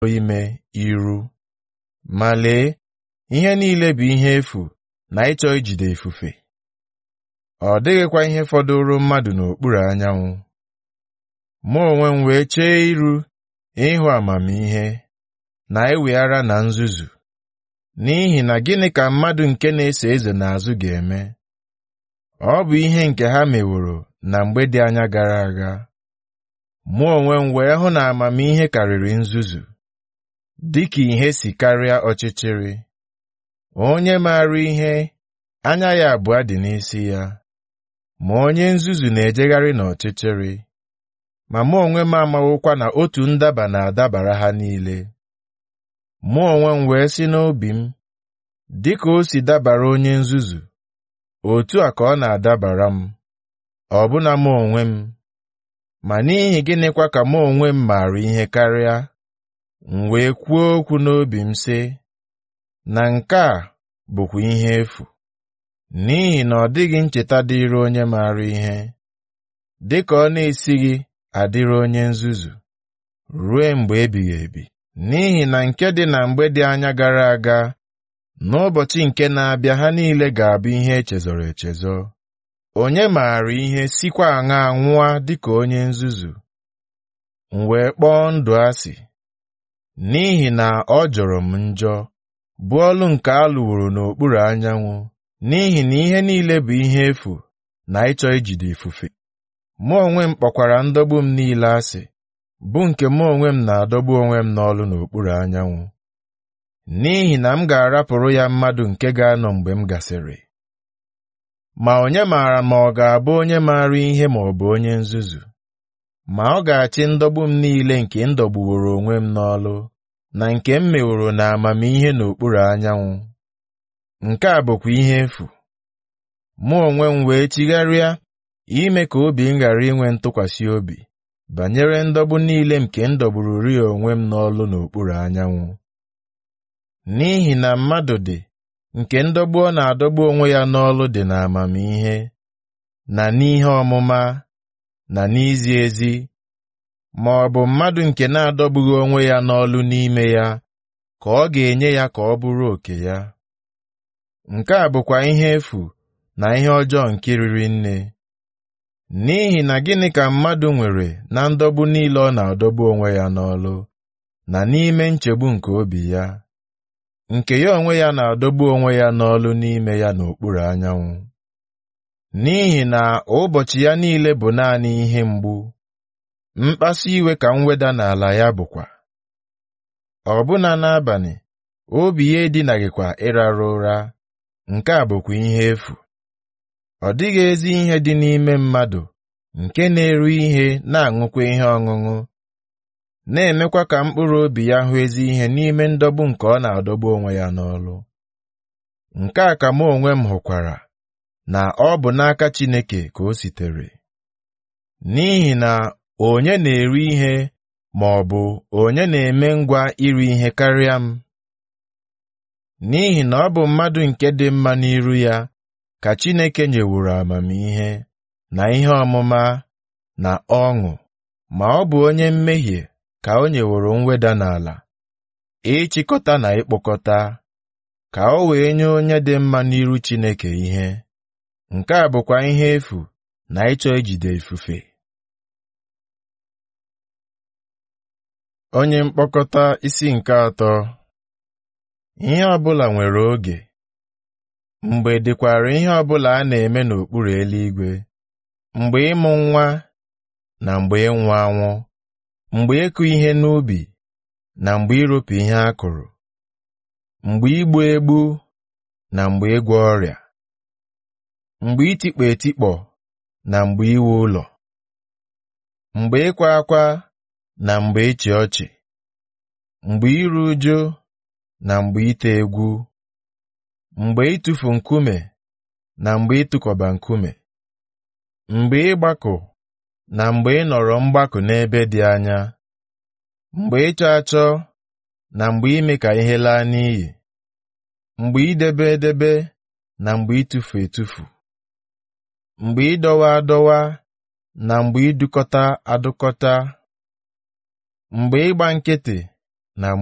ime iru. Ma lee, ihe niile bụ ihe efu na ịchọ ijide ifufe. Ọ dịghịkwa ihe fọdụrụ mmadụ n'okpuru anyanwụ. Mụ onwe m wee chee iru ịhụ amamihe na eweghara na nzuzu. N'ihi na gịnị ka mmadụ nke na-eso eze n'azụ ga-eme? Ọ bụ ihe nke ha meworo na mgbe dị anya gara aga. Mụ onwe m wee hụ na amamihe karịrị nzuzu, dịka ihe si karịa ọchịchịrị. Onye maara ihe, anya ya abụọ dị n'isi ya, ma onye nzuzu na-ejegharị n'ọchịchịrị. Ma mụ onwe m amawokwa na otu ndaba na-adabara ha niile. Mụ onwe m wee sị n'obi m, dịka o si dabara onye nzuzu, otu a ka ọ na-adabara m, ọbụna mụ onwe m. Ma n'ihi gịnịkwa ka mụ onwe m maara ihe karịa, m wee kwuo okwu n'obi m sị, na nke a bụkwa ihe efu, n'ihi na ọ dịghị ncheta dịịrị onye maara ihe, dịka ọ na-esighị adịrị onye nzuzu, ruo mgbe ebighị ebi. N'ihi na nke dị na mgbe dị anya gara aga, n'ụbọchị nke na-abịa ha niile ga-abụ ihe echezọrọ echezọ. Onye maara ihe sikwa aṅaa nwụọ dịka onye nzuzu? M wee kpọọ ndụ asị, n'ihi na ọ jọrọ m njọ, bụ ọlụ nke a lụworo n'okpuru anyanwụ, n'ihi na ihe niile bụ ihe efu na ịchọ ijide ifufe. Mụ onwe m kpọkwara ndọgbu m niile asị, bụ nke mụ onwe m na-adọgbu onwe m n'ọlụ n'okpuru anyanwụ. N'ihi na m ga-arapụrụ ya mmadụ nke ga-anọ mgbe m gasịrị. Ma onye maara ma ọ ga-abụ onye maara ihe ma ọ bụ onye nzuzu? Ma ọ ga-achị ndọgbu m niile nke m dọgbuworo onwe m n'ọlụ, na nke m meworo na amamihe n'okpuru anyanwụ. Nke a bụkwa ihe efu. Mụ onwe m wee chigharịa ime ka obi m ghara inwe ntụkwasị obi banyere ndọgbu niile nke m dọgbururi onwe m n'ọlụ n'okpuru anyanwụ. N'ihi na mmadụ dị nke ndọgbu ọ na-adọgbu onwe ya n'ọlụ dị n'amamihe, na n'ihe ọmụma, na n'izi ezi, ma ọ bụ mmadụ nke na-adọgbughị onwe ya n'ọlụ n'ime ya, ka ọ ga-enye ya ka ọ bụrụ oke ya. Nke a bụkwa ihe efu na ihe ọjọọ nke riri nne. N'ihi na gịnị ka mmadụ nwere na ndọgbu niile ọ na-adọgbu onwe ya n'ọlụ, na n'ime nchegbu nke obi ya, nke ya onwe ya na-adọgbu onwe ya n'ọlụ n'ime ya n'okpuru anyanwụ? N'ihi na ụbọchị ya niile bụ naanị ihe mgbu, mkpasu iwe ka mweda n'ala ya bụkwa. Ọbụna n'abalị, obi ya edinaghịkwa ịrara ụra, nke a bụkwa ihe efu. Ọ dịghị ezi ihe dị n'ime mmadụ nke na-eri ihe na-aṅụkwa ihe ọṅụṅụ, na-emekwa ka mkpụrụ obi ya hụ ezi ihe n'ime ndọgbu nke ọ na-adọgbu onwe ya n'ọlụ. Nke a ka mụ onwe m hụkwara na ọ bụ n'aka Chineke ka o sitere. N'ihi na onye na-eri ihe ma ọ bụ onye na-eme ngwa iri ihe karịa m? N'ihi na ọ bụ mmadụ nke dị mma n'iru ya ka Chineke nyeworo amamihe na ihe ọmụma na ọṅụ, ma ọ bụ onye mmehie ka o nyeworo mweda n'ala, ịchịkọta na ịkpọkọta, ka o wee nye onye dị mma n'iru Chineke ihe. Nke a bụkwa ihe efu na ịchọ ijide ifufe. Onye mkpokọta isi nke atọ Ihe ọbụla nwere oge. Mgbe dịkwara ihe ọbụla a na-eme n'okpuru eluigwe, mgbe ịmụ nwa na mgbe ịnwụ anwụ, mgbe ịkụ ihe n'ubi na mgbe iropu ihe a kụrụ, mgbe igbu egbu na mgbe ịgwọ ọrịa, mgbe itikpọ etikpọ na mgbe iwu ụlọ, mgbe ịkwa akwa na mgbe ịchị ọchị, mgbe iru ụjụ na mgbe ite egwu, mgbe ịtụfu nkume na mgbe ịtụkọba nkume, mgbe ịgbakọ na mgbe ịnọrọ mgbakọ n'ebe dị anya, mgbe ịchọ achọ na mgbe ime ka ihe laa n'iyi, mgbe idebe edebe na mgbe ịtụfu etufu, mgbe ịdọwa adọwa na mgbe idukọta adụkọta, mgbe ịgba nkịtị